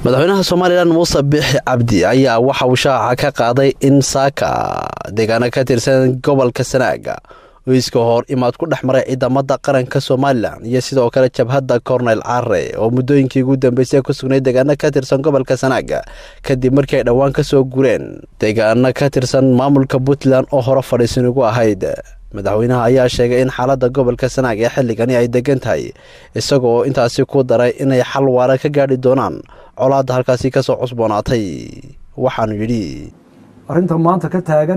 madaxweynaha somalilan muuse biixi cabdi ayaa waxa uu shaaca ka qaaday in saaka deegaano ka tirsan gobolka sanaaga oo iska hor imaad ku dhex maray ciidamada qaranka somalilan iyo sidoo kale jabhadda korneyl care oo muddooyinkii ugu dambeysay ku sugnay deegaano ka tirsan gobolka sanaaga kadib markii ay dhowaan ka soo gureen deegaano ka tirsan maamulka puntland oo hore fadhiisan ugu ahayd madaxweynaha ayaa sheegay in xaaladda gobolka sanaag ee xilligani ay degan tahay isagoo intaasi ku daray inay xal waara ka gaadhi doonaan colaadda halkaasi ka soo cusboonaatay waxaanu yidhi arrinta maanta ka taagan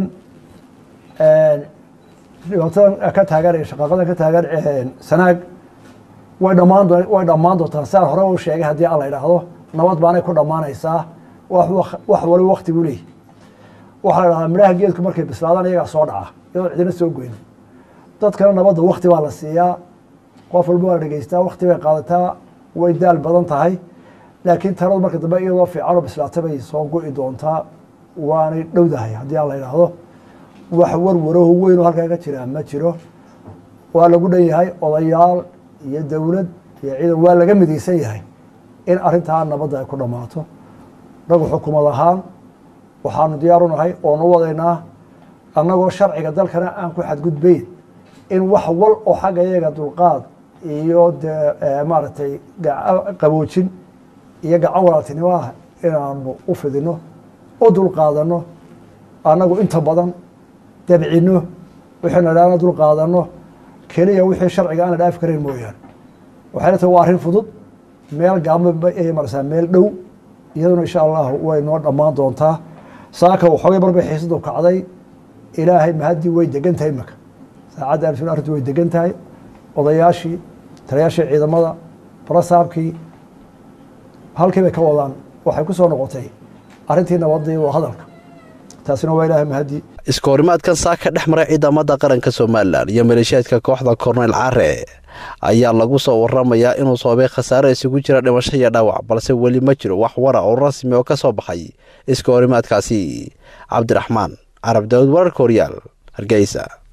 dhibaatadan ka taagan shaqaaqadan ka taagan sanaag way dhammaan way dhammaan doontaa siaan hore u sheegay haddii alla idhaahdo nabad baanay ku dhammaanaysaa wax wali waktigu leeyahy waxaa la dhahdaa midhaha geedku markay bislaadaan iyagaa soo dhaca iyadoon cidina soo goyn dadkana nabadda wakti baa la siiyaa qof walba waa la dhegeystaa wakti bay qaadataa way daal badan tahay laakiin taladu marka dambe iyadoo fiicanoo bislaata bay soo go-i doontaa waanay dhowdahay haddii aan la idhaahdo wax warwaraho weyn oo halkaa ka jiraa ma jiro waa lagu dhan yahay odayaal iyo dowlad iyo ciidan waa laga midaysan yahay in arrintaa nabadda ay ku dhammaato nagu xukumad ahaan waxaanu diyaar u nahay oonu wadaynaa annagoo sharciga dalkana aan ku xadgudbayn in wax wal oo xagga iyaga dulqaad iyo dee maaragtay qaboojin iyo gacan walaaltinimo ah inaanu u fidino u dulqaadano annagu inta badan dabcino wixayna dhaana dulqaadano keliya wixii sharciga aan la dhaafi karayn mooyaane waxayna tahay waa arrin fudud meel gaabma ay marsaa meel dhow iyaduna insha allahu way noo dhammaan doontaa saaka waxoogay marbay xiisadu kacday ilaahay mahaddii way degan tahay imaka saacadda alfin arrintu way degan tahay odayaashii taliyaashii ciidamada barasaabkii halkii bay ka wadaan waxay ku soo noqotay arrintii nabadii waa hadalka taasina waa ilaahay mahaddii iska horimaadkan saaka dhex maray ciidamada qaranka somalilan iyo maleeshiyaadka kooxda korneyl care ayaa lagu soo waramayaa inuu sababay khasaare isugu jira dhimasho iyo dhaawac balse weli ma jiro wax wara oo rasmi oo ka soo baxay iska horimaadkaasi cabdiraxmaan carab daawud wararka horyaal hargeysa